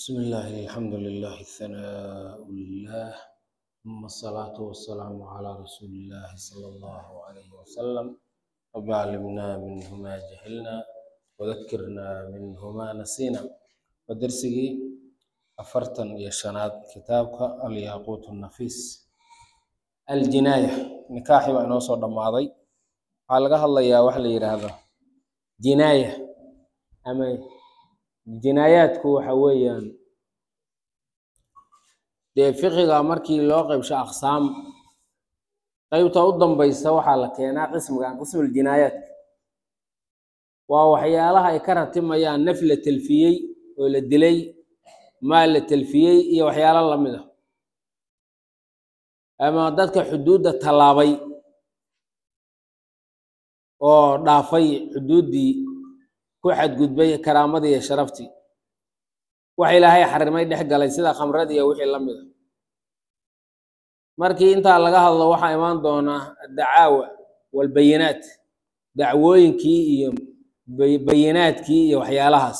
بسم الله الحمد لله الثناء لله ثم الصلاة والسلام على رسول الله صلى الله عليه وسلم رب علمنا منه ما جهلنا وذكرنا منه ما نسينا ودرسي أفرتن يشناد كتابك الياقوت النفيس الجناية نكاحي وأنا وصل دماضي waxaa laga hadlayaa waxa la yidhaahdo jinaaya ama jinaayaadku waxa weeyaan dee fiqiga markii loo qeybsho aqsaam qeybta u dambaysa waxaa la keenaa qismigan qismul jinaayaadka waa waxyaalaha ay ka ratimayaan naf la telfiyey oo la dilay maal la telfiyey iyo waxyaalo lamid ah ama dadka xuduudda tallaabay oo dhaafay xuduuddii ku xadgudbay karaamadii iyo sharaftii wax ilaahay xarimay dhex galay sida khamradii iyo wixii la mid a markii intaa laga hadlo waxaa imaan doonaa addacaawa walbayinaat dacwooyinkii iyo bayinaadkii iyo waxyaalahaas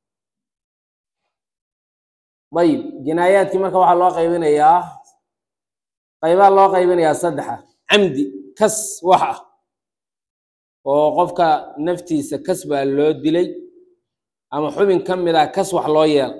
dayib jinaayaadkii marka waxaa loo qaybinayaa qaybaa loo qaybinayaa saddexa camdi kas wax ah oo qofka naftiisa kas baa loo dilay ama xubin ka mid a kas wax loo yeela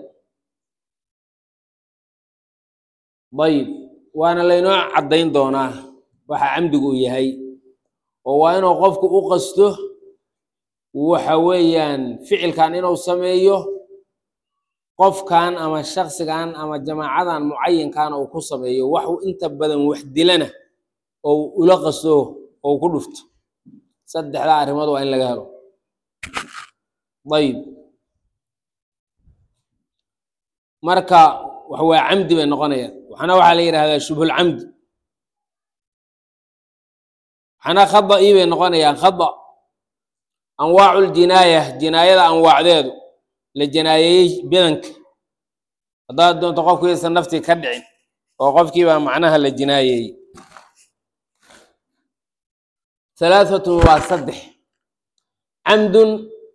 dayib waana laynoo caddayn doonaa waxa camdigu uu yahay oo waa inuu qofku u qasto waxa weeyaan ficilkan inuu sameeyo qofkan ama shaksigan ama jamaacadan mucayinkan uu ku sameeyo waxu inta badan wax dilana ou ula qasto ou ku dhufto saddexdaa arrimood waa in laga helo dayib marka wax waa camdi bay noqonayaan waxna waxaa la yidhahdaa shubhulcamdi waxna khada'i bay noqonayaan khada anwaacu ljinaaya jinaayada anwaacdeedu la jinaayeeyey badanka haddaad doonto qofkiisa naftii ka dhicin oo qofkiibaa macnaha la jinaayeeyey halaahatun waa saddex camdun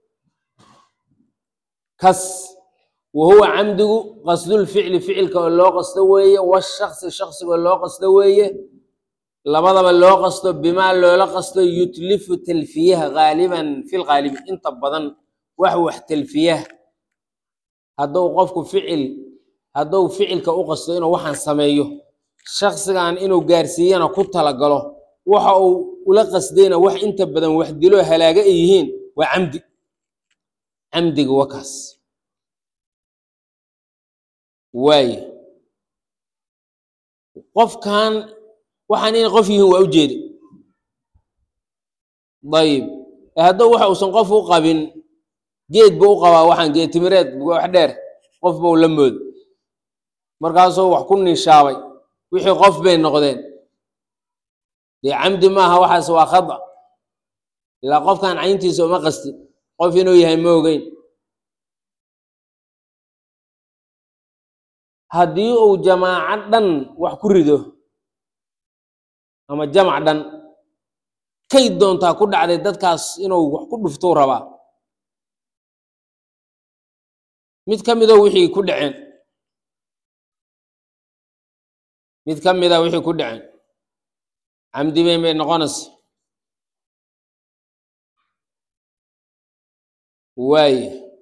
kas wa huwa camdigu qasdulficli ficilka oo loo qasto weeye washaksi shaksiga oo loo qasto weeye labadaba loo qasto bimaa loola qasto yutlifu talfiyaha gaaliban fi lgaalibi inta badan wax wax talfiyaha hadduu qofku ficil hadduu ficilka u qasto inuu waxaan sameeyo shaksigan inuu gaarsiiyana ku talagalo waxa uu ula qasdayna wax inta badan wax dilo halaaga ay yihiin waa camdi camdiga wakaas waaye qofkan waxaan inay qof yihiin waa u jeeda dayib hadduu waxa uusan qof u qabin geed buu u qabaa waxaan geed timireed wax dheer qof buu la moodo markaasuu wax ku niishaabay wixii qof bay noqdeen dee camdi maaha waxaas waa khada ilaa qofkan cayntiisa uma qastin qof inuu yahay ma ogeyn haddii uu jamaaco dhan wax ku rido ama jamac dhan kay doontaa ku dhacday dadkaas inuu wax ku dhuftou rabaa mid ka midoo wixii ku dhaceen mid ka mida wixii ku dhaceen camdi bayn bay noqonaysa waaye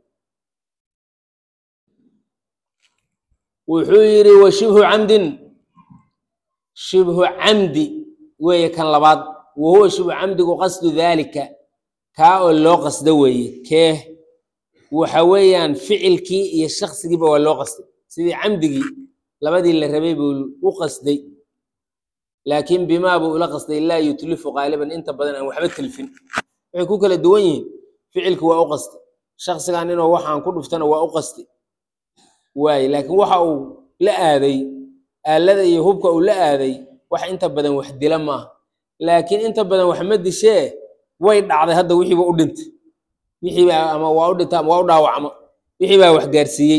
wuxuu yidhi wa shibhu camdin shibhu camdi weeye kan labaad wa huwa shibhu camdigu qasdu daalika kaa oo loo qasdo weeye kee waxa weeyaan ficilkii iyo shaksigiiba waa loo qasday sidii camdigii labadii la rabay buu u qasday laakiin bimaa buu ula qasday laa yutlifu qaaliban inta badan aan waxba telfin waxay ku kala duwan yihiin ficilki waa u qastay shaksigan inuu waxaan ku dhuftana waa u qastay waaye laakiin waxa uu la aaday aalada iyo hubka uu la aaday wax inta badan wax dila maaha laakiin inta badan wax ma dishee way dhacday hadda wixiiba u dhintay wixiibaa ama waa u dhintay ama waa u dhaawacma wixii baa wax gaarsiiyey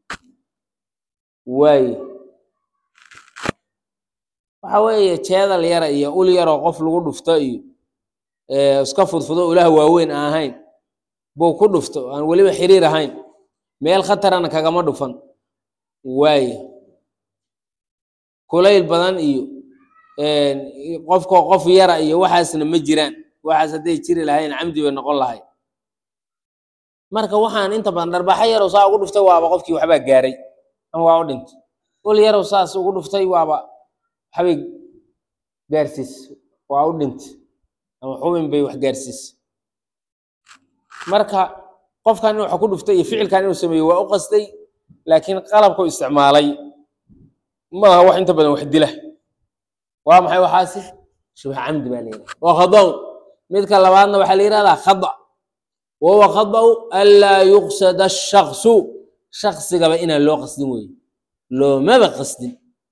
waaye waxa weeye jeedal yara iyo ul yaroo qof lagu dhufto iyo iska fudfudo ulaha waaweyn aan ahayn buu ku dhufto aan weliba xiriir ahayn meel khatarana kagama dhufan waaye kulayl badan iyo qofkoo qof yara iyo waxaasna ma jiraan waxaas hadday jiri lahayn camdi bay noqon lahay marka waxaan inta badan dharbaaxo yarow saa ugu dhuftay waaba qofkii waxbaa gaaray ama waa u dhintay ul yarow saas ugu dhuftay waaba waxbay gaarsiis waa u dhintay ama xubin bay wax gaarsiis marka qofkan inuu wax ku dhuftay iyo ficilkan inuu sameeyo waa u qastay laakiin qalabku isticmaalay maaha wax inta badan wax dila waa maxay waxaasi shubha camdi baa la yidhaha waa khadaw midka labaadna waxaa la yidhahdaa khada wahuwa khada'u anlaa yuqsada ashaksu shaksigaba inaan loo qasdin weeye loomaba qasdin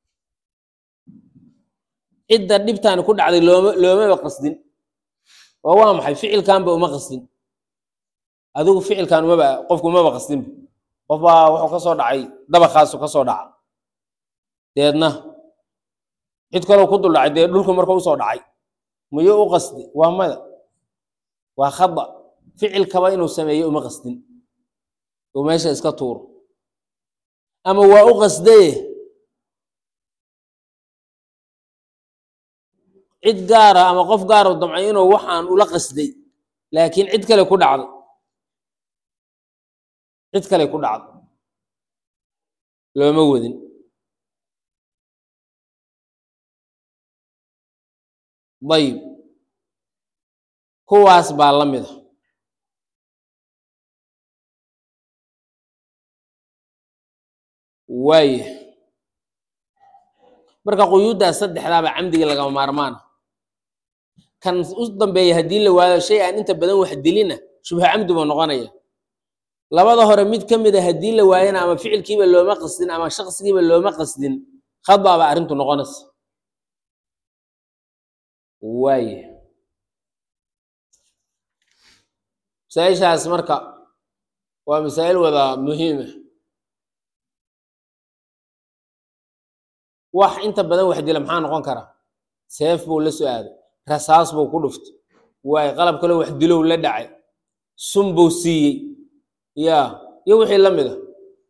cidda dhibtaani ku dhacday looma loomaba qasdin oo waa maxay ficilkanba uma qasdin adigu ficilkan umaba qofku umaba qasdinba qof baa wuxuu ka soo dhacay dabakaasu ka soo dhaca deedna cid kaloo ku dul dhacay dee dhulku marka usoo dhacay miyuu u qasdi waa mada waa khada ficilkaba inuu sameeyo uma qasdin uu meesha iska tuuro ama waa u qasdaye cid gaara ama qof gaaro damcay inuu waxaan ula qasday laakiin cid kale ku dhacday cid kale ku dhacday looma wadin dayib kuwaas baa la mida waaya marka quyuuddaas saddexdaaba camdiga lagama maarmaana kan u dambeeya haddii la waayo shay aan inta badan wax dilina shubha camdi buu noqonaya labada hore mid ka mid a haddii la waayana ama ficilkiiba looma qasdin ama shaksigiiba looma qasdin khada baa arrintu noqonaysa waaya masaa-ishaas marka waa masaa'il wada muhiima wax inta badan wax dila maxaa noqon kara seef buu la soo aaday rasaas buu ku dhuftay waayo qalab kaloo wax dilow la dhacay sun buu siiyey ya iyo wixii la mida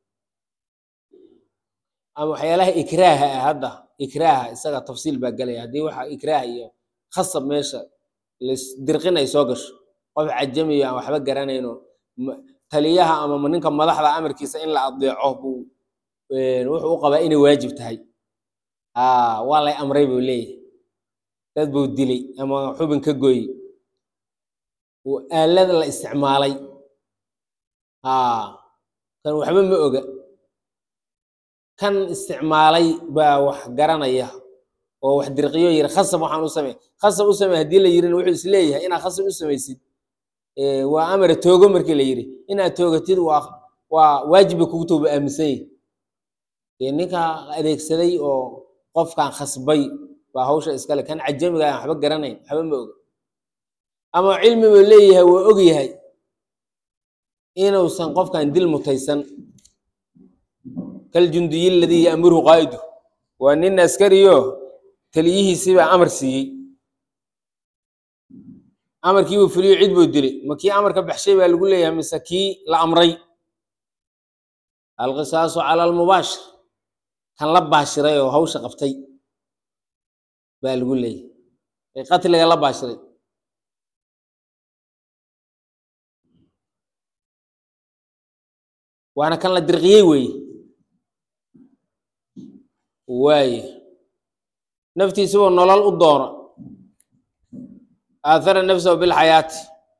ama waxyaalaha ikraaha ah hadda ikraaha isaga tafsiil baa gelaya haddii waxa ikraaha iyo khasab meesha lasdirqin ay soo gasho qof cajamiyo aan waxba garanayno taliyaha ama ninka madaxda amarkiisa in la adeeco buu wuxuu u qabaa inay waajib tahay waa lay amray buu leeyahay dad buu dilay ama xubin ka gooyey aalada la isticmaalay kan waxba ma oga kan isticmaalay baa wax garanaya oo wax dirqiyo yiri khasab waxaan u samey khasab u samey haddii la yirina wuxuu isleeyahay inaad khasab u samaysid waa amara toogo markii la yiri inaad toogatid waa waa waajiba kugu tooba aaminsan yahi ninka adeegsaday oo qofkan khasbay baa hawsha iskale kan cajamiga aan waxba garanayn waxba ma oga ama cilmi buu leeyahay waa og yahay inuusan qofkan dil mutaysan kaljundiyi aladii ya'muruhu qaa'idu waa nin askariyo taliyihiisibaa amar siiyey amarkii buu fuliyo cid buu dilay ma kii amarka baxshay baa lagu leeyahay mise kii la amray alqisaasu cala almubaashir kan la baashiray oo hawsha qabtay baa lagu leeyahay ee qatliga la baashiray waana kan la dirqiyey weeye waaye naftiisibuu nolol u doono aahara nafsahu bilxayaati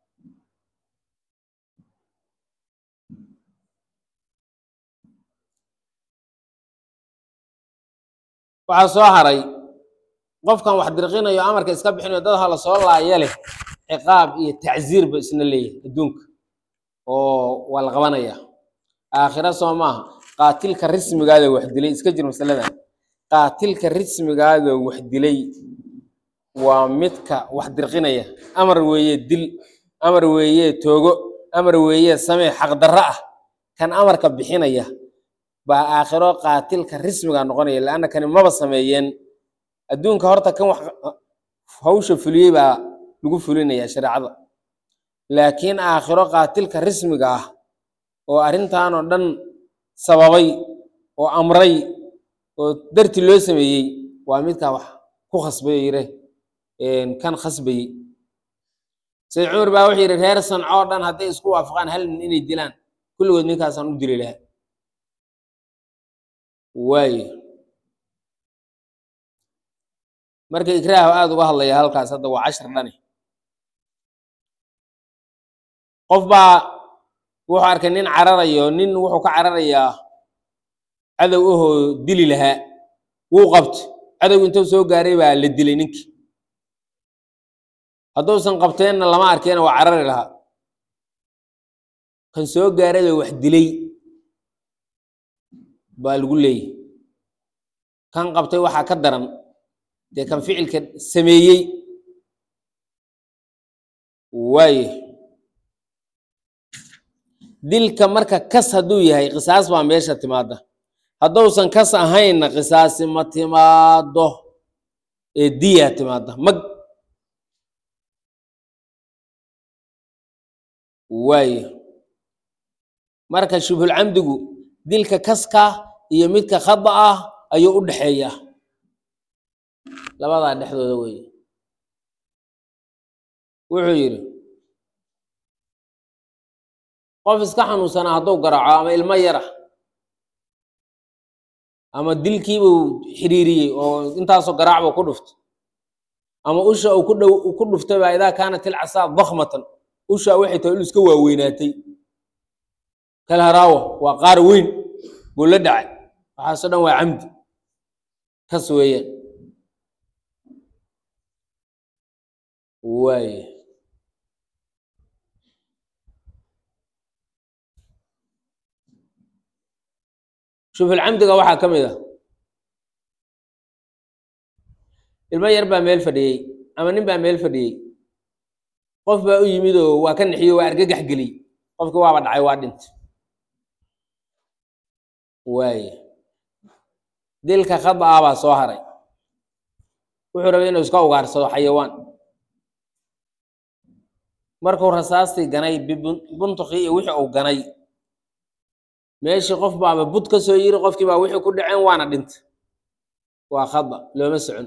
waxaa soo haray qofkan wax dirqinayo amarka iska bixinayo dad hala soo laaya leh ciqaab iyo tacziir ba isna leeyahay adduunka oo waa la qabanaya aakhira soo maaha qaatilka rismigaada wax dilay iska jir masaladan qaatilka rismigaada wax dilay waa midka wax dirqinaya amar weeye dil amar weeye toogo amar weeye samee xaqdarro ah kan amarka bixinaya baa aakhiro qaatilka rismiga noqonaya laanna kani maba sameeyeen adduunka horta kan wax hawsha fuliyey baa lagu fulinaya shareecada laakiin aakhiro qaatilka rismiga ah oo arrintan oo dhan sababay oo amray oo darti loo sameeyey waa midkaa wax ku khasbay oo yire kan khasbayey sayd cumar baa wuxuu yidhi reer sanco oo dhan hadday isku waafaqaan hal nin inay dilaan kulligood ninkaasaan u dili lahaa waayo marka ikraahu aada uga hadlaya halkaas hadda waa cashar dhani qof baa wuxuu arkay nin cararayo nin wuxuu ka cararayaa cadow ahoo dili lahaa wuu qabtay cadowg intuu soo gaaray baa la dilay ninkii hadduusan qabteenna lama arkeena waa carari lahaa kan soo gaarayoo wax dilay baa lagu leeyahy kan qabtay waxaa ka daran dee kan ficilka sameeyey waaye dilka marka kas hadduu yahay qisaas baa meesha timaada hadduusan kas ahaynna qisaasi ma timaado ee diyaa timaada mag waaye marka shubhulcamdigu dilka kaska iyo midka khada ah ayuu u dhexeeyaa labadaa dhexdooda weeye wuxuu yidhi qof iska xanuunsanaa hadduu garaaco ama ilmo yara ama dilkiibuu xiriiriyey oo intaasoo garaac buu ku dhuftay ama usha uu ku dhow ku dhuftay baa idaa kaanat ilcasaa dakmatan ushaa waxay tahay ul iska waaweynaatay kalharaawo waa qaar weyn buu la dhacay waxaasoo dhan waa camdi kas weeyaan waaye shubhulcamdiga waxaa ka mid ah ilmo yar baa meel fadhiyey ama nin baa meel fadhiyey qof baa u yimid oo waa ka nixiyo waa argagax geliyey qofkii waaba dhacay waa dhintay waaye dilka khada ah baa soo haray wuxuu rabay inuu iska ugaarsado xayawaan markuu rasaastii ganay buntukii iyo wixii uu ganay meeshii qof baaba bud ka soo yiri qofkii baa wixii ku dhaceen waana dhintay waa khada looma socon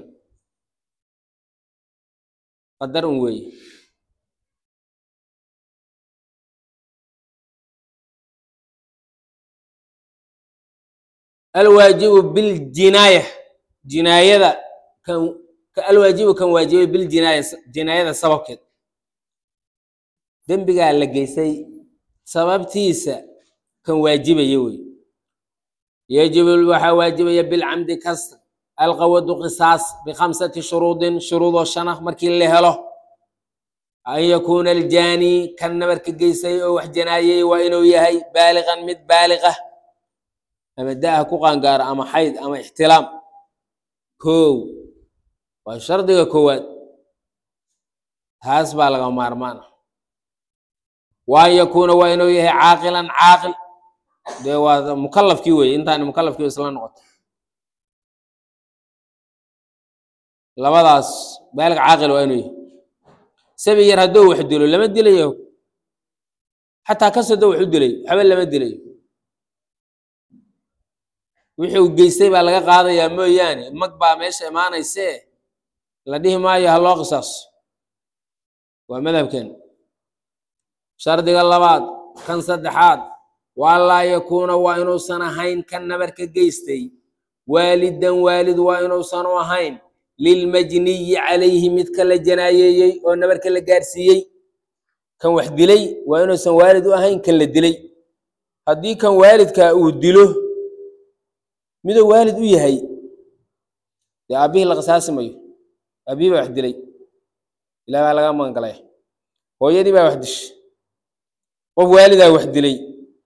qadar un weeye alwaajibu biljinaaya jinaayada kan alwaajibu kan waajibay biljinaaya jinaayada sababkeed dembigaa la geysay sababtiisa kan waajibaya wey yajibu waxaa waajibaya bilcamdi kasta alqawadu qisaas bikhamsati shuruudin shuruudoo shana markii la helo an yakuuna aljaani kan nabarka geysay oo wax janaayay waa inuu yahay baaliqan mid baaliqa ama da-ha ku qaangaaro ama xayd ama ixtilaam kow waa shardiga koowaad taas baa laga maarmaan ah wa an yakuuna waa inuu yahay caaqilan caaqil dee waa mukalafkii weye intaani mukalafkii isla noqoto labadaas baalig caaqil waa inuu yahay sabi yar hadduu wax dilo lama dilayo xataa kas hadduu wax u dilay waxba lama dilayo wixii uu geystay baa laga qaadayaa mooyaane mag baa meesha imaanaysee la dhihi maayo ha loo qisaaso waa madhabken shardiga labaad kan saddexaad waa laa yakuuna waa inuusan ahayn kan nabarka geystay waalidan waalid waa inuusan u ahayn lilmajniyi calayhi midka la janaayeeyey oo nabarka la gaarsiiyey kan wax dilay waa inuusan waalid u ahayn kan la dilay haddii kan waalidkaa uu dilo miduu waalid u yahay dee aabbihii la qisaasi mayo aabbihii baa wax dilay ilaah baa laga magan galay hooyadii baa wax dishay qof waalidaa wax dilay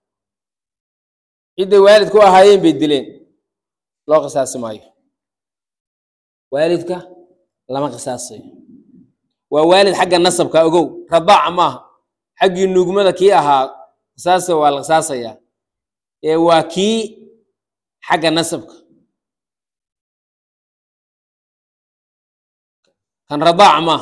cidday waalid ku ahaayeen bay dileen loo qisaasi maayo waalidka lama qisaasayo waa waalid xagga nasabka ogow radaaca maaha xaggii nuugmada kii ahaa qisaasa waa la qisaasayaa ee waa kii xagga nasabka kan radaaca maaha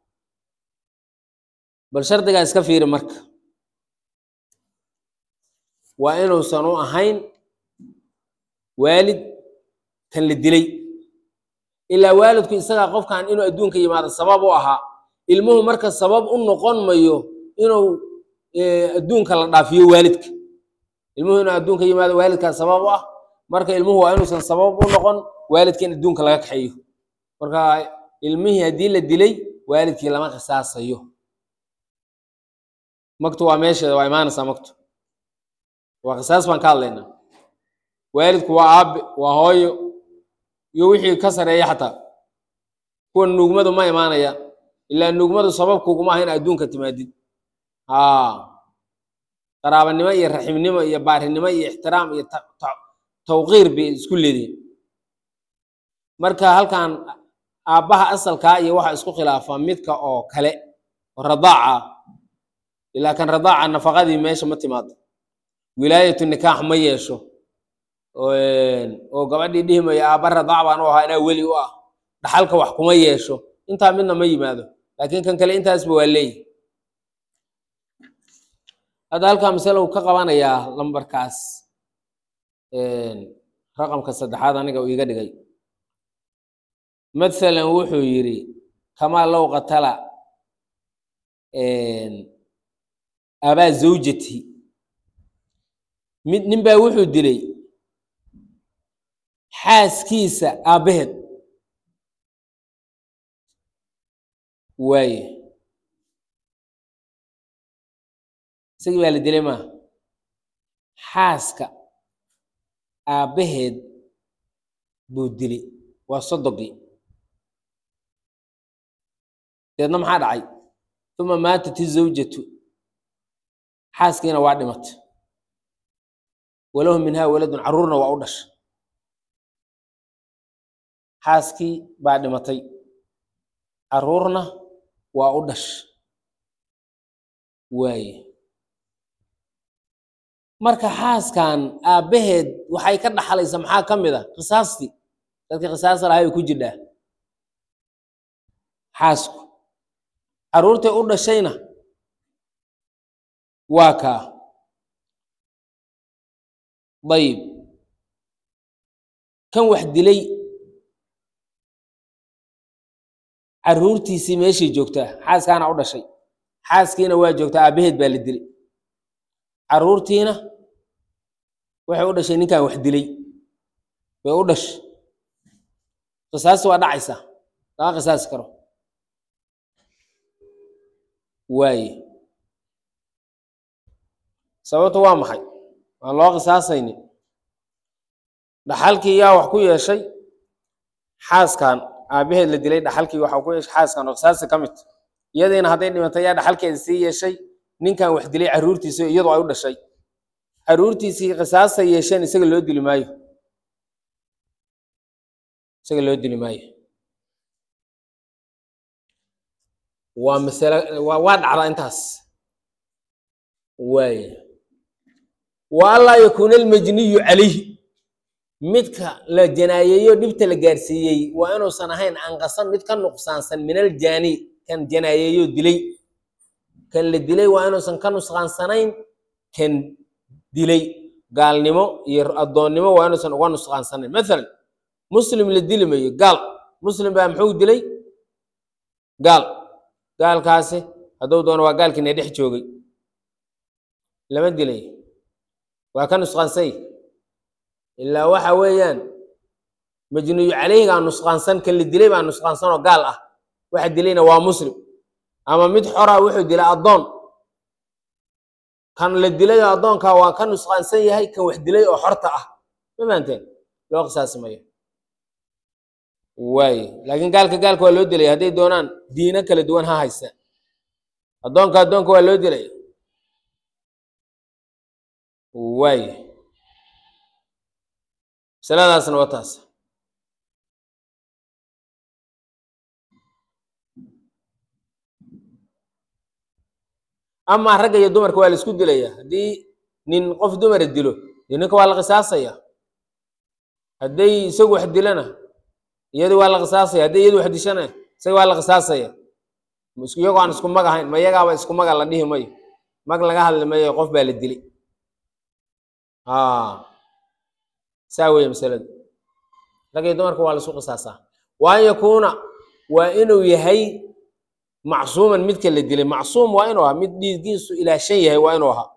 bal shardigaa iska fiiri marka waa inuusan u ahayn waalid kan la dilay ilaa waalidku isagaa qofkan inuu adduunka yimaado sabab u ahaa ilmuhu marka sabab u noqon mayo inuu adduunka la dhaafiyo waalidka ilmuhu inuu adduunka yimaado waalidkaa sabab u ah marka ilmuhu waa inuusan sabab u noqon waalidka in adduunka laga kaxeeyo marka ilmihii haddii la dilay waalidkii lama qisaasayo maktu waa meesheeda waa imaanaysaa maktu waa qisaas baan ka hadlaynaa waalidku waa aabe waa hooyo iyo wixii ka sareeya xataa kuwa nuugmadu ma imaanaya ilaa nuugmadu sababkuguma aha in adduunka timaadid haa qaraabanimo iyo raximnimo iyo baarinimo iyo ixtiraam iyo tawqiir bay isku leedihin marka halkan aabbaha asalkaa iyo waxa isku khilaafa midka oo kale oo radaaca ilaa kan radaaca nafaqadii meesha ma timaado wilaayatu nikaax ma yeesho oo gabadhii dhihi mayo aabba radaac baan u ahaa inaa weli u ah dhaxalka wax kuma yeesho intaa midna ma yimaado laakiin kan kale intaasba waa leeyi hadda halkaa masale uu ka qabanayaa lambarkaas raqamka saddexaad aniga uu iga dhigay mathalan wuxuu yidhi kamaa low qatala abaa zawjati mid nin baa wuxuu dilay xaaskiisa aabbaheed waaye isagii baa la dilay maaha xaaska aabbaheed buu dilay waa sodogii deedna maxaa dhacay uma maatat izawjatu xaaskiina waa dhimatay walahu minhaa waladun carruurna waa u dhashay xaaskii baa dhimatay carruurna waa u dhashay waaye marka xaaskan aabbaheed waxay ka dhaxlaysa maxaa ka mid a qisaastii dadkii qisaasta lahay bay ku jirdhaa xaasku carruurtay u dhashayna waa kaa dayib kan wax dilay carruurtiisii meeshay joogtaa xaaskaana u dhashay xaaskiina waa joogtaa aabbaheed baa la dilay carruurtiina waxay u dhashay ninkan wax dilay way u dhashay qisaasti waa dhacaysaa lama qisaasi karo waaye sababta waa maxay waan loo qisaasaynin dhaxalkii yaa wax ku yeeshay xaaskan aabbaheed la dilay dhaxalkii waxa ku yeeshay xaaskan oo qisaasta ka mid iyadiina hadday dhimatay yaa dhaxalkeeda sii yeeshay ninkan wax dilay carruurtiisa iyadu ay u dhashay carruurtiisii qisaastay yeesheen isaga loo dili maayo isaga loo dili maayo waa masale waa waa dhacdaa intaas waaya wa anlaa yakuuna almajniyu calayhi midka la janaayeeyo dhibta la gaarsiiyey waa inuusan ahayn anqasan mid ka nuqsaansan min aljaani kan janaayeeyo dilay kan la dilay waa inuusan ka nusqaansanayn kan dilay gaalnimo iyo addoonnimo waa inuusan uga nusqaansanayn mathalan muslim la dili mayo gaal muslim baa muxuu dilay gaal gaalkaasi hadduu doono waa gaalkiina dhex joogay lama dilay waa ka nusqaansay ilaa waxa weeyaan majnuyu calayhigaa nusqaansan kan la dilay baa nusqaansan oo gaal ah waxa dilayna waa muslim ama mid xora wuxuu dilay addoon kan la dilayoo addoonkaa waa ka nusqaansan yahay kan wax dilay oo xorta ah ma fahanteen loo qisaasi mayo waaye laakiin gaalka gaalka waa loo dilaya hadday doonaan diino kala duwan ha haysta addoonka addoonka waa loo dilaya waaye masaladaasna waa taas amaa ragga iyo dumarka waa la isku dilaya haddii nin qof dumara dilo dee ninka waa la qisaasaya hadday isagu wax dilana iyadii waa la qisaasaya hadday iyadu wax dishana isaga waa la qisaasaya iyagoo aan isku mag ahayn ma iyagaaba isku maga la dhihi mayo mag laga hadli mayo qof baa la dilay saa weeye masaladu rag iyo dumarka waa la isu qisaasaa wa an yakuuna waa inuu yahay macsuuman midka la dilay macsuum waa inuu ahaa mid dhiiggiisu ilaashan yahay waa inuu ahaa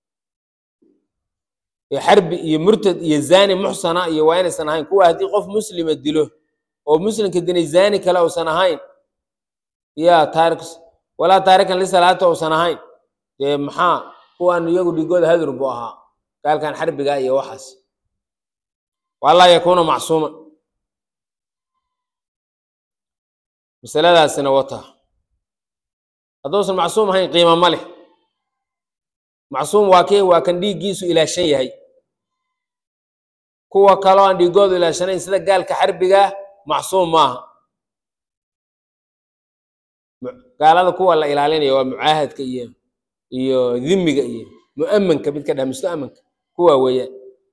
ee xarbi iyo murtad iyo zani muxsana iyo waa inaysan ahayn kuwa haddii qof muslima dilo oo muslimka dinay zani kale uusan ahayn ya taarik walaa taarikan lisalaata uusan ahayn dee maxaa kuwaan iyagu dhigooda hadur buu ahaa gaalkan xarbiga iyo waxaas walaa yakuuna macsuuman masaladaasina wata hadduusan macsuum ahayn qiima ma leh macsuum waa kee waa kan dhiiggiisu ilaashan yahay kuwa kaloo aan dhiigoodu ilaashanayn sida gaalka xarbigaa macsuum maaha gaalada kuwa la ilaalinaya waa mucaahadka iyo iyo dhimiga iyo mu'amanka midka dhaha musta'manka kuwa weeyaan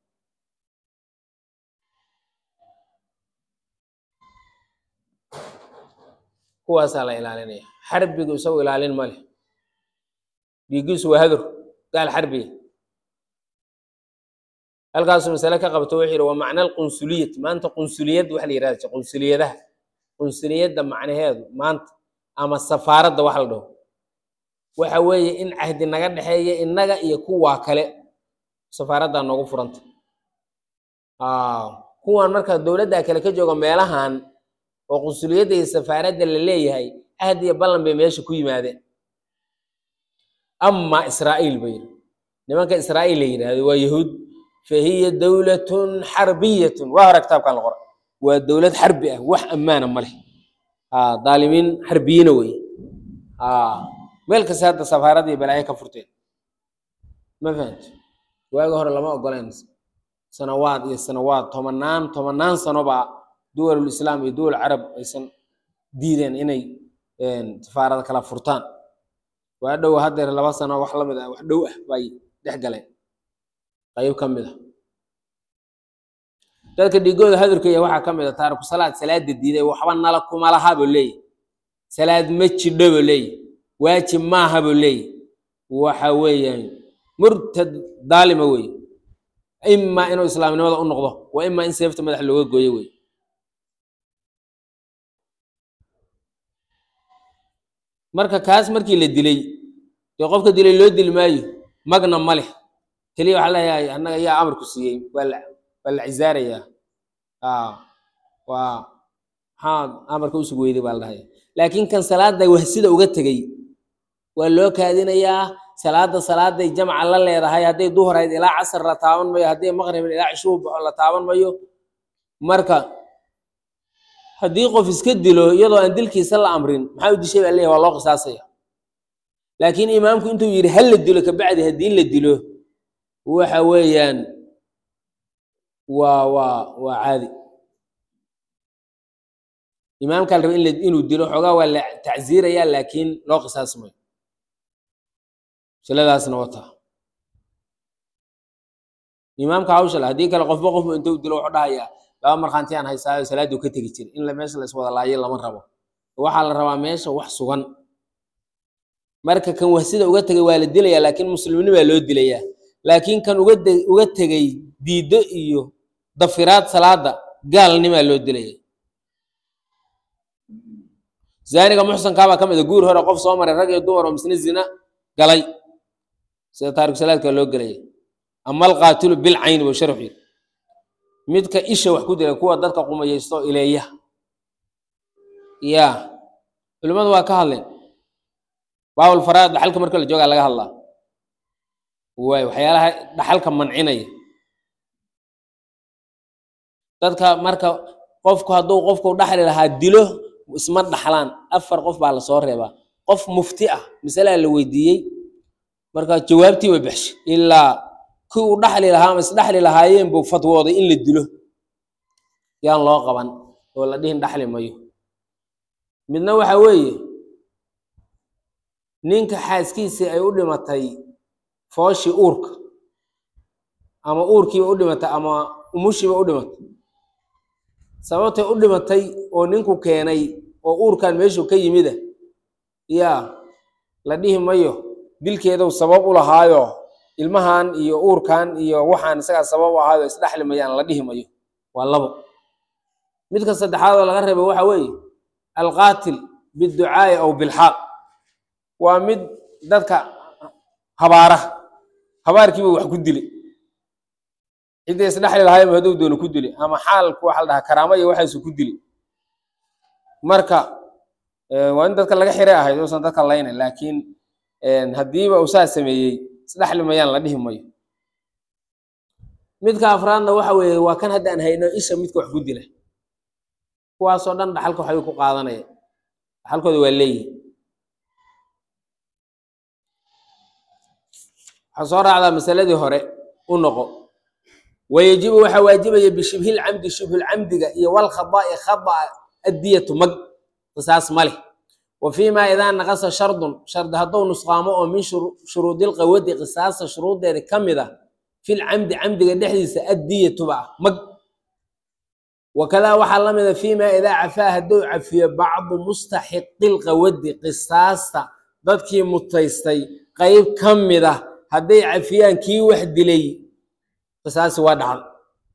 kuwaasaa la ilaalinaya xarbigu isagu ilaalin ma leh dhiiggiisu waa hadur gaal xarbiga halkaasuu masale ka qabto wuxuu yidhi waa macna alqunsuliyati maanta qunsuliyad waxa la yidhahda qunsuliyadaha qunsuliyadda macnaheedu maanta ama safaaradda waxa la dhaho waxa weeye in cahdi naga dhexeeya innaga iyo kuwaa kale safaaraddaa noogu furanta kuwan marka dowladda kale ka jooga meelahan oo qunsuliyadda iyo safaaradda la leeyahay cahdi iyo ballan bay meesha ku yimaadeen ama israa'iil ba yidhi nimanka israa'iil la yidhaahdo waa yahuud fahiya dowlatun xarbiyatun waa hore kitaabkan la qora waa dowlad xarbi ah wax ammaana ma leh daalimiin xarbiyiina weye meel kasta hadda safaarada iyo balaayo ka furteen ma fahamti waagi hore lama ogoleen sanawaad iyo sanawaad tobanaan tobanaan sano baa duwalul islaam iyo duwal carab aysan diideen inay safaarada kala furtaan waa dhow haddeer laba sano wax lamid ah wax dhow ah bay dhex galeen qayb ka mid a dadka dhigooda hadurkaya waxaa ka mid a taariku salaad salaada diiday waxba nala kuma laha buu leeyahy salaad ma jidho buu leeyahy waajib maaha buu leeyahy waxa weeyaan murtad daalima wey imaa inuu islaamnimada u noqdo wa imaa in seefta madax looga gooyo wey marka kaas markii la dilay dee qofka dilay loo dili maayo magna ma leh keliya waxaa leeyahay annaga yaa amarku siiyey waa la waa la cisaarayaa waa maxaa amarka usug weyday baa la dhahaya laakiin kan salaada wahsida uga tegey waa loo kaadinayaa salaada salaaday jamca la leedahay hadday duhrayd ilaa casar la taaban mayo hadday maqrib ilaa cishuu baxo la taaban mayo marka haddii qof iska dilo iyadoo aan dilkiisa la amrin maxaa u dishay baa leeyahay waa loo qisaasaya laakiin imaamku intuu yidhi hal la dilo kabacdi haddii la dilo waxa weeyaan waa waa waa caadi imaamkaa la raba in la- inuu dilo xoogaa waa la tacsiirayaa laakiin loo qisaasmayo siladaasna wataa imaamka hawsha le haddii kale qofba qofba intuu dilo wuxuu dhahayaa laba markhaanti aan haysaayo salaaduu ka tegi jira in la meesha la iswada laayo lama rabo waxaa la rabaa meesha wax sugan marka kan wahsida uga tegay waa la dilayaa laakiin muslimnimaa loo dilayaa laakiin kan uga de- uga tegay diiddo iyo dafiraad salaada gaalnimaa loo dilaya zaaniga muxsankaabaa ka mid a guur hore qof soo maray rag iyo dumar oo misna zina galay sida taariku salaadka loo gelaya ama alqaatilu bilcayni buu sharxu yiri midka isha wax ku dila kuwa dadka qumayaysto ileeya ya culimmadu waa ka hadleen baabul faraad dhaxalka marka la joogaa laga hadlaa waay waxyaalaha dhaxalka mancinaya dadka marka qofku hadduu qofku dhaxli lahaa dilo isma dhaxlaan afar qof baa lasoo reebaa qof mufti ah masalaa la weydiiyey marka jawaabtii way baxshay ilaa kii uu dhaxli lahaa ama isdhaxli lahaayeen buu fatwooday in la dilo yaan loo qaban oo la dhihin dhaxli mayo midna waxa weeye ninka xaaskiisii ay u dhimatay fooshii uurka ama uurkiiba u dhimatay ama umushiiba u dhimatay sababtay u dhimatay oo ninku keenay oo uurkan meeshuu ka yimida yaa la dhihi mayo dilkeedu sabab u lahaayo ilmahan iyo uurkan iyo waxaan isagaa sabab u ahaado isdhexli mayaan la dhihi mayo waa labo midka saddexaad oo laga reebo waxa weeye alqaatil biducaai aw bilxaaq waa mid dadka habaara habaarkiiba wax ku dilay ciddii isdhexli lahaayba hadduu doono ku dilay ama xaalku waxa la dhahaa karaamo iyo waxaasu ku dilay marka waa in dadka laga xire ahayd uusan dadka laynayn laakiin haddiiba uu saa sameeyey isdhexli mayaan la dhihi mayo midka afraadna waxa weeye waa kan haddaan hayno isha midka wax ku dila kuwaasoo dhan dhaxalka waxbay ku qaadanaya dhaxalkooda waa leeyihi waxaa soo raacdaa masaladii hore u noqo wayajibu waxaa waajibaya bishibhilcamdi shibhulcamdiga iyo walkhadaai khada'a addiyatu mag qisaas ma leh wa fiima idaa naqasa shardun shardi hadduu nusqaamo oo min shuruudilqawadi qisaasta shuruuddeeda ka mid ah filcamdi camdiga dhexdiisa addiyatuba ah mag wakadaa waxaa la mida fiima idaa cafaa hadduu cafiyo bacdu mustaxiqilqawadi qisaasta dadkii mutaystay qeyb ka mid ah hadday cafiyaan kii wax dilay qisaasi waa dhacda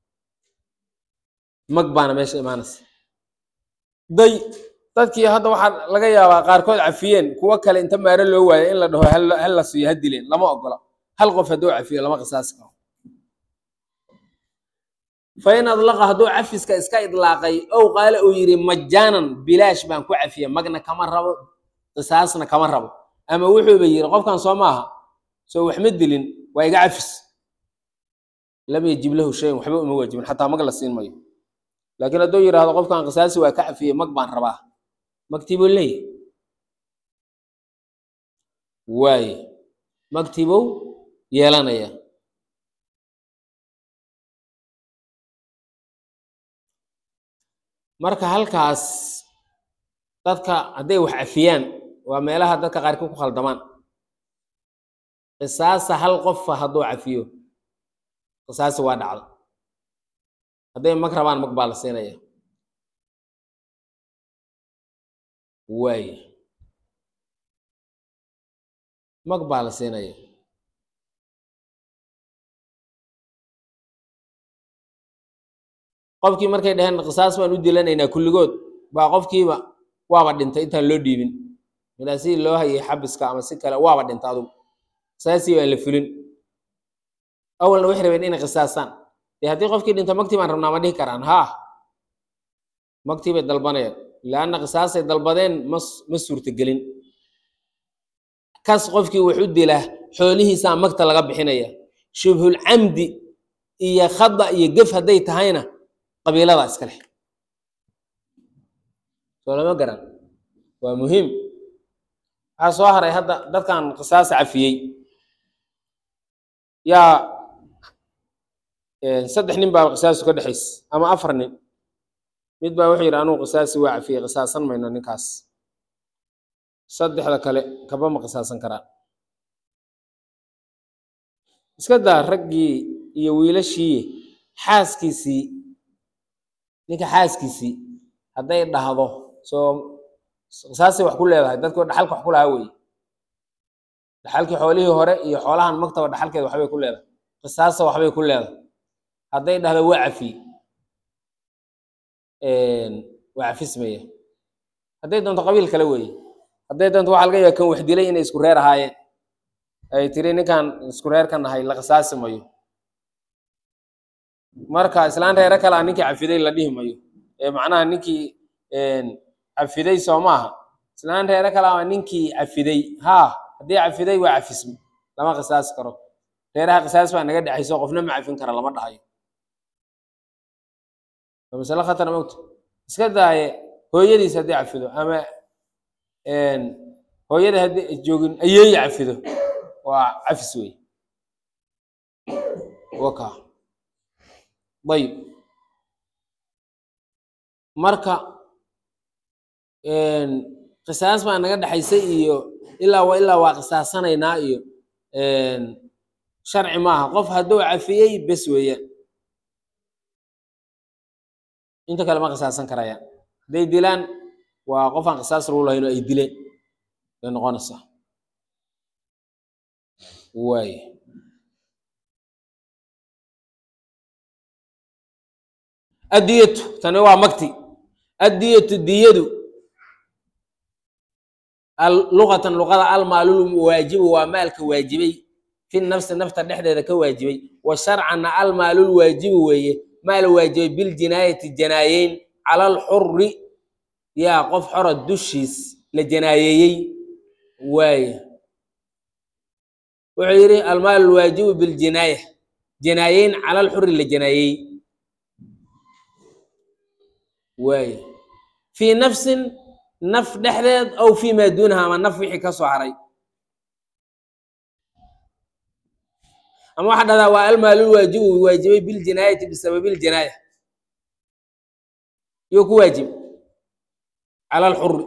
mag baana meesha imaanaysa day dadkii hadda waxaa laga yaabaa qaarkood cafiyeen kuwo kale inta maaro loo waayo in la dhaho hal la siiyo ha dileen lama ogola hal qof hadduu cafiyo lama qisaasi karo fa in adlaqa hadduu cafiska iska idlaaqay ow qaale uu yidhi majaanan bilaash baan ku cafiya magna kama rabo qisaasna kama rabo ama wuxuuba yidhi qofkan soo maaha soo waxma dilin waa iga cafis lam yajib lahu shayan waxba uma waajibin xataa mag la siin mayo laakiin hadduu yidhaahdo qofkan qisaasi waa ka cafiyey mag baan rabaa magtibuu leeyahy waaye magtibow yeelanaya marka halkaas dadka hadday wax cafiyaan waa meelaha dadka qaarkii ku khaldamaan qisaasa hal qofa hadduu cafiyo qisaasi waa dhacda hadday mag rabaan mag baa la siinaya waaye mag baa la siinaya qofkii markay dhaheen qisaas baan u dilanaynaa kulligood baa qofkiiba waaba dhintay intaan loo dhiibin ilaa si loo hayay xabiska ama si kale waaba dhintay adugu qisaasii baan la fulin awalna waxay rabeen inay qisaasaan dee haddii qofkii dhinta magtii baan rabnaa ma dhihi karaan haa magtii bay dalbanayaan laanna qisaasay dalbadeen ma ma suurtagelin kas qofkii wax u dila xoolihiisaa magta laga bixinaya shubhulcamdi iyo khada iyo gef hadday tahayna qabiilada iska leh soo lama garan waa muhiim waxaa soo haray hadda dadkan qisaas cafiyey yaa saddex nin baa qisaasu ka dhexays ama afar nin mid baa wuxuu yidhi anugu qisaasi waa cafiyey qisaasan mayno ninkaas saddexda kale kaba ma qisaasan karaan iska daa raggii iyo wiilashii xaaskiisii ninka xaaskiisii hadday dhahdo soo qisaasay wax ku leedahay dadkii dhaxalka wax ku lahaa weye dhaxalkii xoolihii hore iyo xoolahan maktaba dhaxalkeeda waxbay ku leedahay qisaasa waxbay ku leedahay hadday dhahdo waa cafiye waa cafismaya hadday doonto qabiil kale weeye hadday doonto waxaa laga yaaba kan wax dilay inay isku reer ahaayeen ay tiri ninkan isku reer ka nahay la qisaasi mayo marka islaan reere kale a ninkii cafiday la dhihi mayo ee macnaha ninkii cafiday soo maaha islaan reere kale a ninkii cafiday haa haddii cafiday waa cafismi lama qisaasi karo reeraha qisaas baa naga dhexayso qofna ma cafin kara lama dhahayo waa masale khatar mogta iska daaye hooyadiis haddii cafido ama hooyada haddii joogin ayeeyi cafido waa cafis wey waka ayib marka qisaas baa naga dhexaysay iyo ilaa wa ilaa waa qisaasanaynaa iyo sharci maaha qof hadduu cafiyey bes weeyaan inta kale ma qisaasan karayaan hadday dilaan waa qof aan qisaas lagu lahayn oo ay dileen bay noqonaysaa waay addiyatu tani waa magti addiyatu diyadu luqatan luqada almaalul waajibu waa maalka waajibay fi nafsi nafta dhexdeeda ka waajibay wa sharcanna almaalul waajibu weeye maal waajibay biljinaayati janaayeyn cala alxuri yaa qof xora dushiis la janaayeeyey waaye wuxuu yidhi almaal alwaajibu biljinaaya janaayeyn cala alxuri la janaayeey waaye fii nafsin naf dhexdeed aw fii maa duunaha ama naf wixii ka soo haray ama waxaa dhahdaa waa almaalul waajibu waajibay biljinaayati bisababi ljinaaya yo ku waajib cala alxuri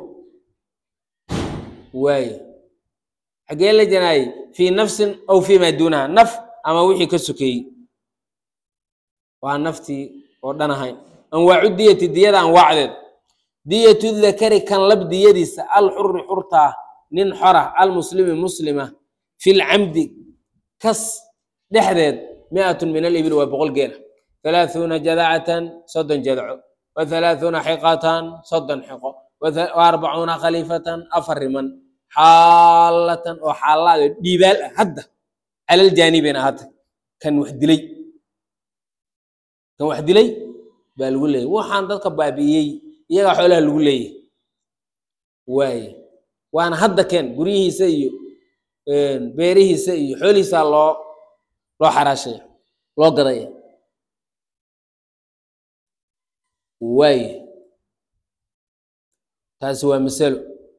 waaye xaggee la janaayey fii nafsin aw fii maa duunaha naf ama wixii ka sokeeyey waa naftii oo dhan ahayn anwaacu diyati diyada anwaacdeed diyatu dakari kan lab diyadiisa alxuri xurtaa nin xora almuslimi muslima fi lcamdi kas dhexdeed miatun min alibil waa boqol geela halaaثuuna jadacatan soddon jadco wa halaaثuuna xiqatan soddon xiqo wa arbacuuna khaliifatan afar riman xaalatan oo xaalaado dhiibaal ah hadda cala ljaanibin ahata kan wax dilay kan wax dilay baa lagu leeyay waxaan dadka baabi'iyey iyagaa xoolaha lagu leeyahy waaye waana hadda keen guryihiisa iyo beerihiisa iyo xoolihiisaa loo loo xaraashaya loo gadaya waaye taasi waa masalo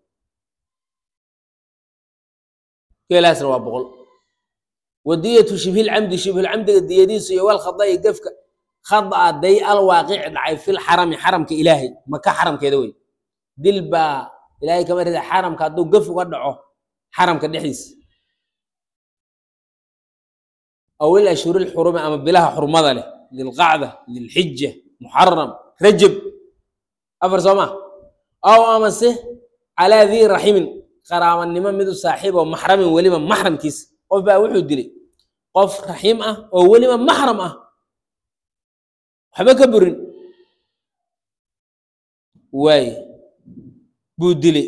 geelaasna waa boqol wadiyatu shibhilcamdi shibhulcamdiga diyadiisu iyo walkhada'i gefka khada'a day alwaaqici dhacay fil xarami xaramka ilaahay maka xaramkeeda wey dil baa ilaahay kama rida xaramka hadduu gef uga dhaco xaramka dhexdiisa aw il ashhuri lxurumi ama bilaha xurmada leh dilqacda dilxija muxaram rajab afar soo ma aw amase calaa dii raximin qaraabanimo midu saaxiib oo maxramin weliba maxramkiisa qof baa wuxuu dilay qof raxiim ah oo weliba maxram ah waxba ka burin waaye buu dilay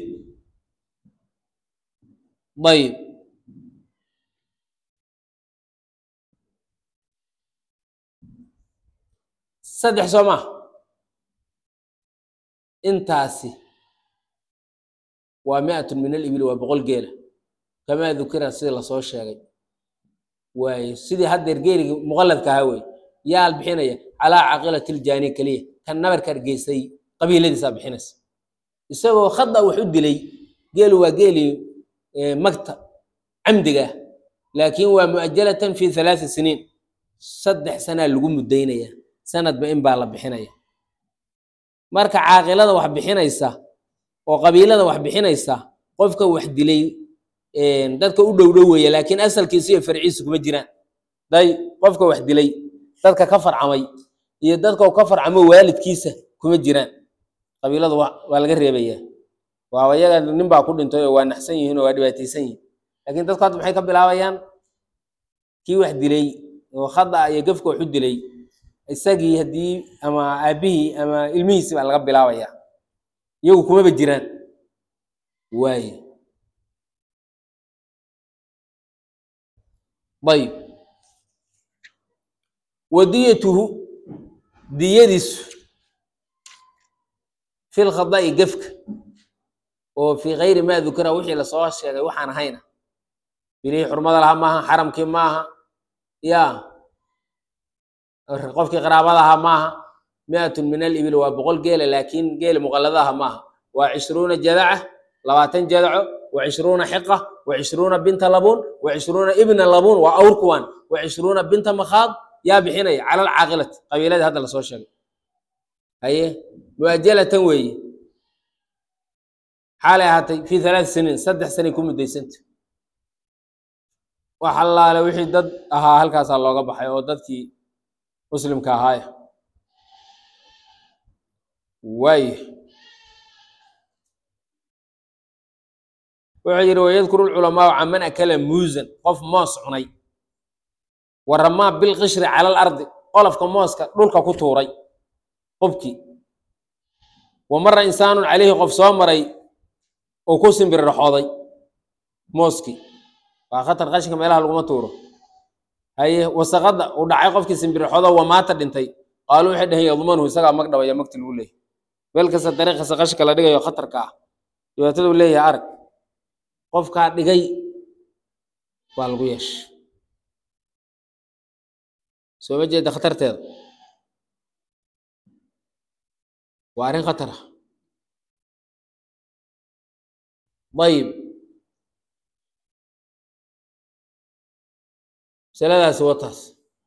ayib saddex soo maa intaasi waa miatun min alibil waa boqol geela kamaa dukira sida lasoo sheegay waaye sidii haddeer geerigii muqalladka ahaa wey yaal bixinaya calaa caqilati ljaani keliya kan nabarka argeysay qabiiladiisaa bixinaysa isagoo khada wax u dilay geelu waa geelii magta camdiga ah laakiin waa mu'ajalatan fi halaati siniin saddex sanaa lagu muddaynaya sanadba in baa la bixinaya marka caaqilada wax bixinaysa oo qabiilada wax bixinaysa qofka wax dilay dadka u dhow dhow weeye laakiin asalkiisa iyo farciisa kuma jiraan day qofka wax dilay dadka ka farcamay iyo dadka ka farcamo waalidkiisa kuma jiraan qabiiladu waa laga reebaya waa iyaga nin baa ku dhintay oo waa naxsan yihiin oo waa dhibaataysan yihiin laakiin dadku hadda maxay ka bilaabayaan kii wax dilay oo khada iyo gefka wax u dilay isagii haddii ama aabihii ama ilmihiisi baa laga bilaabaya iyagu kumaba jiraan waaye ayib wadiyatuhu diyadiisu fi lkhada'i gefka oo fii kayri maa dukira wixii lasoo sheegay waxaan ahayna bilihii xurmada lahaa maaha xaramkii maaha ya qofkii qaraabada ahaa maaha miatun min alibil waa boqol geela laakiin geela muqalladaha maaha waa cishruuna jadaca labaatan jadaco wa cishruuna xiqa wa cishruuna binta labuun wa cishruuna ibna labuun waa awr kuwaan wa cishruuna binta makhaad yaa bixinaya cala alcaaqilati qabiiladii hadda lasoo sheegay haye muajalatan weeye xaalay ahaatay fi halaat siniin saddex sanay ku muddaysanta wax allaale wixii dad ahaa halkaasaa looga baxay oo dadkii muslimka ahaaya waay wuxuu yidhi wayadkuru lculamaau can man akala muusan qof moos cunay waramaa bilqishri cala alardi qolofka mooska dhulka ku tuuray qofkii wa mara insaanun calayhi qof soo maray oo ku simbirraxooday mooskii waa khatar qashinka meelaha laguma tuuro haye wasaqada uu dhacay qofkii simbirraxoodo waa maata dhintay qaaluu waxay dhaheen yadmanuhu isagaa mag dhabaya magti lagu leeyahy meel kasta dariiqasa qashinka la dhigayo khatarka ah dhibaatada uu leeyahay arag qofkaa dhigay waa lagu yeesha soo ma jeeda khatarteeda waa arrin khatar ah ayib masaladaasi wataas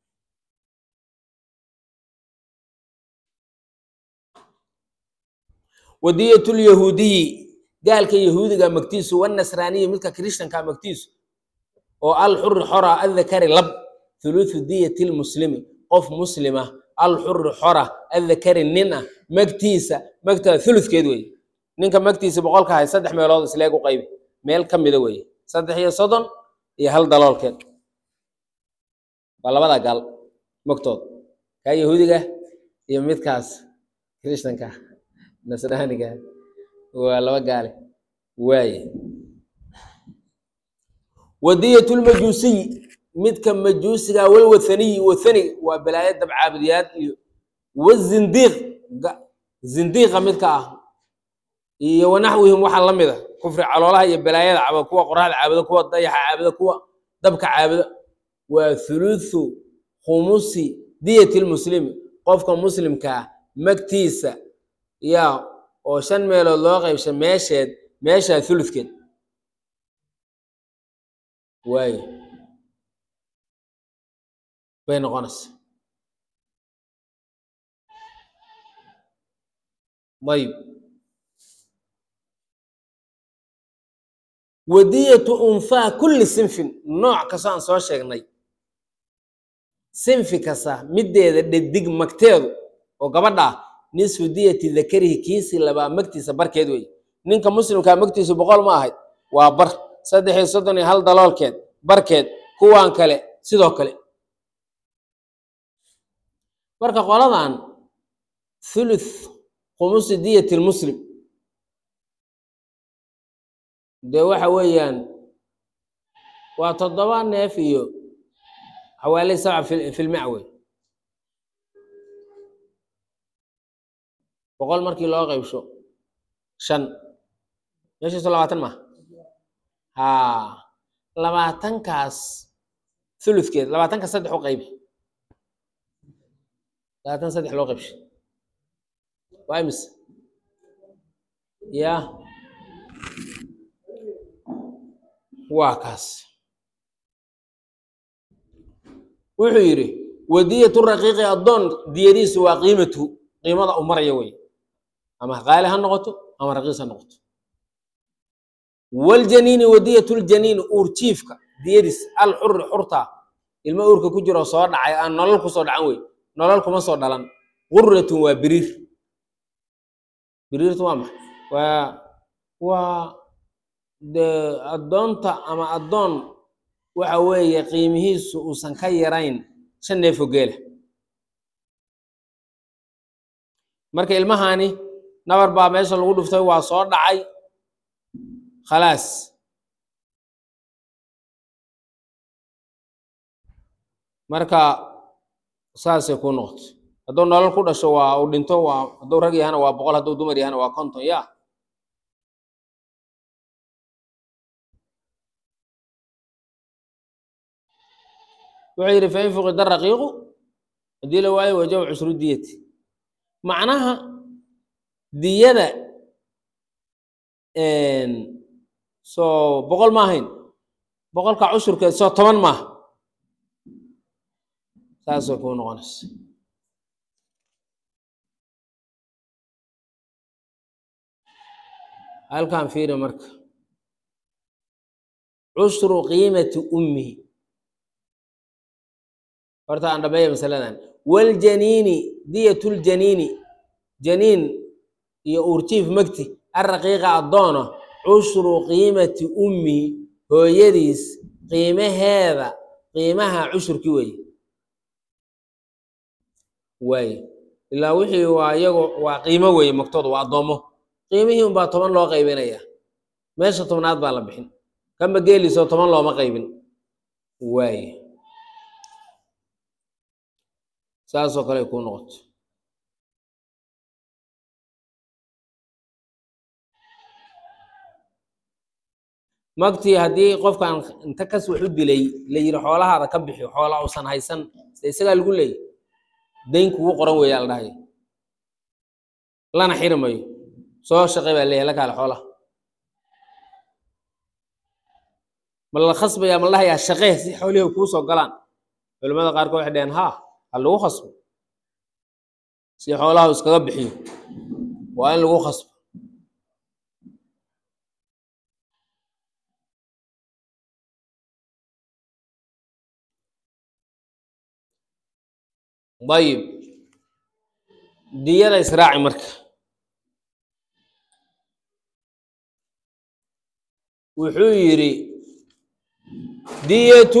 wadiyatulyahuudiyi gaalka yahuudiga magtiisu wanasraaniyi midka krishtanka magtiisu oo alxuri xora adakari lab thuluthu diyati lmuslimi qof muslima alxuri xora adakari nin ah magtiisa magtaa thuluthkeed wey ninka magtiisa boqolka hay saddex meelood isleeg u qaybi meel ka mida weeye saddex iyo soddon iyo hal daloolkeed waa labada gaal magtood kaa yahuudiga iyo midkaas krishtanka nasraaniga waa laba gaale waaye wadiyat lmajuusiy midka majuusiga walwathaniyi wathaniga waa balaayo dabcaabudiyaad iyo wazindiiq zindiiqa midka ah iyo wanaxwihim waxaa la mid a kufri caloolaha iyo balaayada caabuda kuwa qoraxda caabuda kuwa dayaxa caabuda kuwa dabka caabuda waa thuluthu khumusi diyati lmuslimi qofka muslimkaa magtiisa yaa oo shan meelood loo qaybsha meesheed meeshaa thuluthkeed waayo bay noqonaysa ayib wadiyatu unfaa kulli sinfin nooc kastoo aan soo sheegnay sinfi kasta middeeda dhedig magteedu oo gabadha ah nisfu diyati dakarihi kiisii labaa magtiisa barkeed wey ninka muslimkaa magtiisu boqol ma ahayd waa bar saddex iyo soddon iyo hal daloolkeed barkeed kuwaan kale sidoo kale marka qoladan thuluth khumusi diyati lmuslim dee waxa weeyaan waa toddoba neef iyo xawaali sabca fi filmic wey boqol markii loo qaybsho shan meeshiisu labaatan maha haa labaatankaas thuluthkeed labaatanka saddex u qaybi labaatan saddex loo qaybshay waa imise ya waa kaas wuxuu yidhi wadiyatu raqiiqi addoon diyadiisu waa qiimatu qiimada u maraya wey ama qaali ha noqoto ama raqiis ha noqoto waljaniini wadiyatu ljaniini uurjiifka diyadiis alxuri xurta ilmo uurka ku jiro soo dhacay aan nolol kusoo dhacan wey nolol kuma soo dhalan quratun waa biriir biriirtu waa maxay waa waa dee addoonta ama addoon waxa weeye qiimihiisu uusan ka yarayn shan neefo geela marka ilmahani nabar baa meesha lagu dhuftay waa soo dhacay khalaas marka saasay ku noqoto hadduu nolol ku dhasho waa uu dhinto waa hadduu rag yahana waa boqol hadduu dumar yahana waa konton ya wuxuu yidhi fain fuqida raqiiqu haddii la waayo wajaba cushru diyati macnaha diyada soo boqol ma ahayn boqolka cushurkeed soo toban maaha saasay kuu noqonaysa halkan fiiri marka cushru qiimati ummihi horta aan dhameeya masaladan waljaniini diyatuljaniini janiin iyo uurjiif magti arraqiiqa addoona cushru qiimati ummihi hooyadiis qiimaheeda qiimaha cushurkii weeye waaye ilaa wixii waa iyagu waa qiimo weeye magtooda waa addoommo qiimihii unbaa toban loo qaybinaya meesha tobnaad baa la bixin kama geeliso toban looma qaybin waaye saasoo kale ay kuu noqoto magtii haddii qofkan inta kas wax u dilay la yidhi xoolahaada ka bixi xoola uusan haysan side isagaa lagu leeyay dayn kugu qoran weeyaa la dhahay lana xiri mayo soo shaqay baa leeyahay la kaale xoolaha ma la khasbayaa ma la dhahayaa shaqee si xoolihii kuu soo galaan culimmada qaarkood waxay dhaheen haa ha lagu khasbo si xoolaha iskaga bixiyo waa in lagu khasbo dayib diyada israaci marka wuxuu yidhi diyatu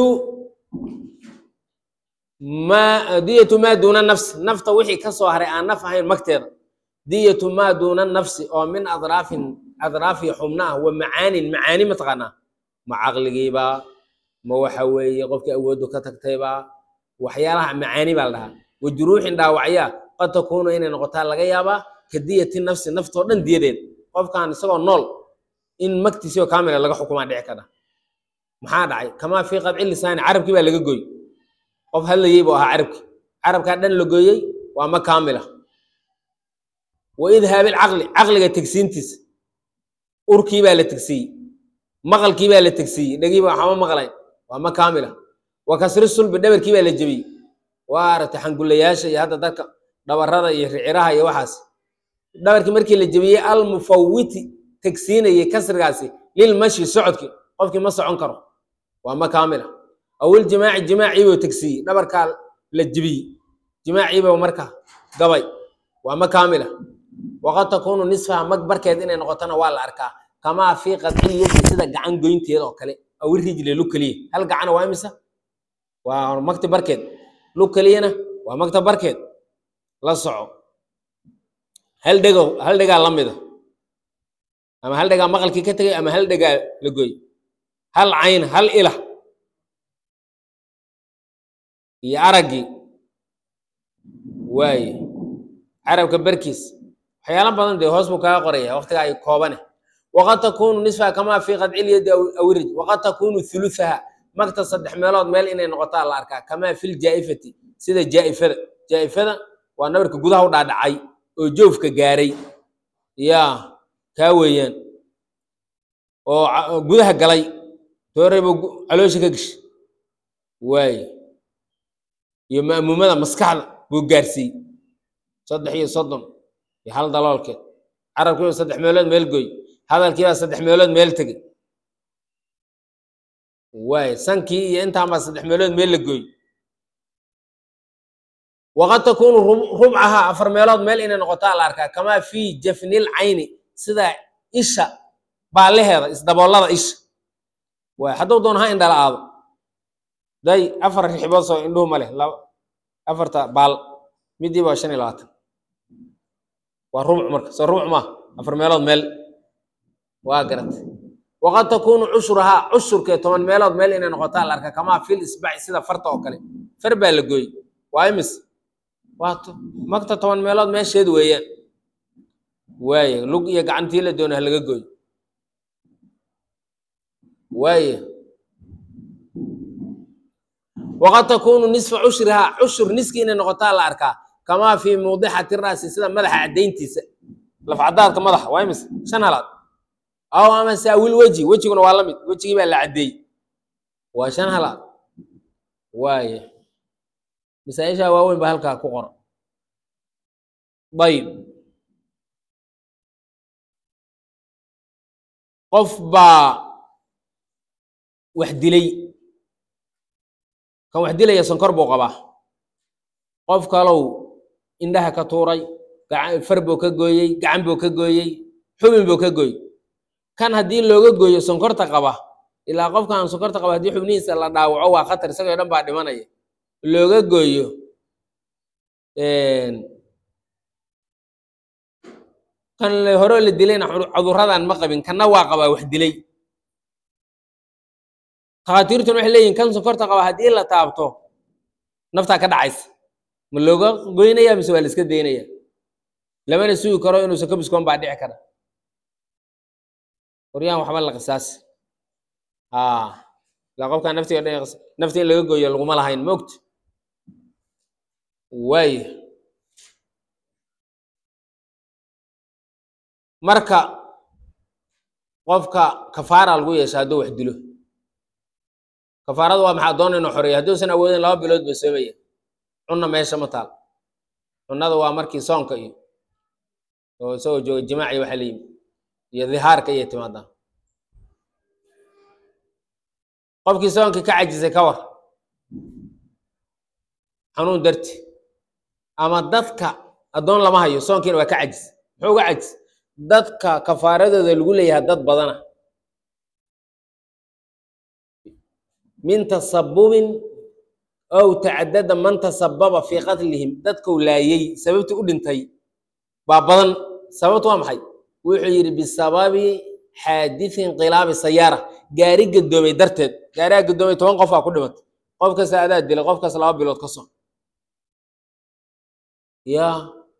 ma diyatu maa duuna nafsi nafta wixii ka soo haray aan naf ahayn magteeda diyatu maa duuna nafsi oo min adraafin adraafi xubna ah wa macaanin macaani mataqaanaa ma caqligiibaa ma waxa weeye qofkii awooddu ka tagtaybaa waxyaalaha macaani baa la dhahaa wa juruuxin dhaawacyaa qad takuunu inay noqotaa laga yaabaa ka diyati nafsi naftoo dhan diyadeed qofkan isagoo nool in magtiisio kaamila laga xukumaa dhici kara maxaa dhacay kamaa fii qadci lisaani carabkii baa laga gooy qof hadlayey buu ahaa carabki carabkaa dhan la gooyey waa ma kaamila wa idhaabi lcaqli caqliga tegsiintiisa urkii baa la tegsiiyey maqalkii baa la tegsiiyey dhegii baa waxama maqlayn waa ma kaamila wa kasri sulbi dhabarkii baa la jebiyey waa aragtay xangulayaasha iyo hadda dadka dhabarada iyo riciraha iyo waxaas dhabarkii markii la jebiyey almufawiti tegsiinayey kasrigaasi lilmashi socodkii qofkii ma socon karo waa ma kaamila awil jimaaci jimaaciibuu tegsiiyey dhabarkaa la jebiyey jimaaciiba marka gabay waa ma kaamila waqad takuunu nisfaha mag barkeed inay noqotona waa la arkaa kamaa fii qadcil yadi sida gacan goynteeda oo kale awi rijle lu keliya hal gacana waa imisa waa magti barkeed lu keliyana waa magta barkeed la soco hal dhego hal dhegaa la mida ama hal dhegaa maqalkii ka tegay ama hal dhegaa la goy hal cayn hal ila iyo araggii waaye carabka barkiis waxyaalo badan dee hoos buu kaga qoraya waqtiga ay koobane waqad takuunu nisfaha kamaa fii qadcilyadi awirij waqad takuunu thuluthaha magta saddex meelood meel inay noqotaa la arkaa kamaa fil jaa'ifati sida jaa'ifada jaa'ifada waa nabarka gudaha u dhaadhacay oo joofka gaaray yaa kaa weeyaan oo gudaha galay tooreyba caloosha ka geshay waaye iyo ma'muumada maskaxda buu gaarsiiyey saddex iyo soddon iyo hal daloolkeed carabkiiba saddex meelood meel goy hadalkiibaa saddex meelood meel tegey waaye sankii iyo intaan baa saddex meelood meel la gooy waqad takuunu rubcaha afar meelood meel inay noqotaa la arkaa kamaa fii jafnil cayni sida isha baalaheeda isdaboolada isha waay hadduu doon ha indhala aado day afar rixibood soo indhuhu ma leh afarta baal midiiba waa shan iyo labaatan waa rubc marka soo rubc maa afar meelood meel waa garatay waqad takuunu cushurahaa cushurkee toban meelood meel inay noqotaa la arkaa kamaa fil isbaci sida farta oo kale far baa la gooyey waa imis waa magta toban meelood meesheed weeyaan waaye lug iyo gacantii la doona ha laga gooyo waaye waqad takuunu nisfa cushrihaa cushur niski inay noqotaa la arkaa kamaa fii muudixati ra'si sida madaxa caddayntiisa lafcadaadka madaxa waa imis shan halaad aw ama saawil weji wejiguna waa la mid wejigii baa la caddeeyey waa shan halaad waaye masaaishaa waaweyn baa halkaa ku qoran dayib qof baa wax dilay kan wax dilaya sonkor buu qabaa qof kalow indhaha ka tuuray far buu ka gooyey gacan buu ka gooyey xubin buu ka gooyey kan haddii looga gooyo sonkorta qaba ilaa qofkan sonkorta qaba haddii xubnihiisa la dhaawaco waa khatar isagoo dhan baa dhimanaya looga gooyo kan la- horeo la dilayna cudur- cudurradan ma qabin kanna waa qabaa wax dilay takhaatiirtuna waxay leeyihin kan sonkorta qaba haddii la taabto naftaa ka dhacaysa ma looga goynaya mise waa la iska daynaya lamana sugi karo inuusan ka biskoon baa dhici kara qoryaan waxba la qisaasi haa ilaa qofkaan naftiga dhan qis- nafta in laga gooyo laguma lahayn ma ogta waaya marka qofka kafaara lagu yeesha hadduu wax dilo kafaaradu waa maxaa doona inuu xoreeyo hadduusan awoodin laba bilood ba soomaya cunna meesha ma taal cunnada waa markii soonka iyo oo isagoo jooga jimaaci waxa la yimi iyo dhihaarka iyo timaadaa qofkii soonkii ka cajisay ka war xanuun darti ama dadka addoon lama hayo soonkiina waa ka cajis muxuu uga cajis dadka kafaaradooda lagu leeyahay dad badana min tasabubin ow tacadada man tasababa fii qatlihim dadkau laayay sababtii u dhintay baa badan sababtu waa maxay wuxuu yidhi bisababi xaadithin inqilaabi sayaara gaari gadoomay darteed gaarigaa gadoomay toban qof aa ku dhimatay qof kasta adaa dilay qof kasta laba bilood ka soo ya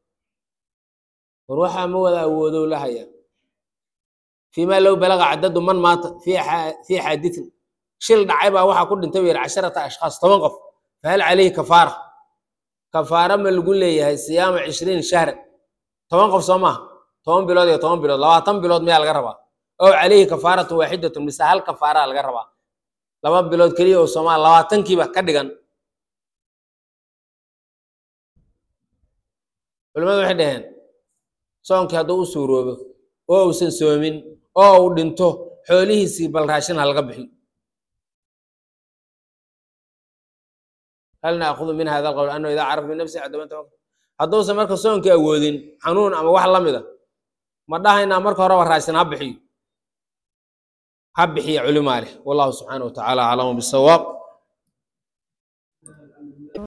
war waxaa ma wada awoodow la haya fiima low balaga cadadu man maata fi fii xaadithin shil dhacay baa waxaa ku dhintay buu yidhi casharata ashkhaas toban qof fahal calayhi kafaara kafaara ma lagu leeyahay siyaama cishriin shahran toban qof soo maaha toban bilood iyo toban bilood labaatan bilood miyaa laga rabaa ow calayhi kafaaratu waaxidatun mise hal kafaaraa laga rabaa laba bilood keliya oo soomaal labaatankiiba ka dhigan culimadu waxay dhaheen soonkii hadduu u suuroobo oo uusan soomin oo uu dhinto xoolihiisii bal raashin ha laga bixi hal naakudu min hada alqowl annahu idaa carafa min nafsihi cadama tawakkal hadduusan marka soonkii awoodin xanuun ama wax la mida ma dhahaynaa marka horeba raashin ha bixiyo ha bixiya culimaa leh wallahu subxaanahu wa tacaala aclamu bisawaab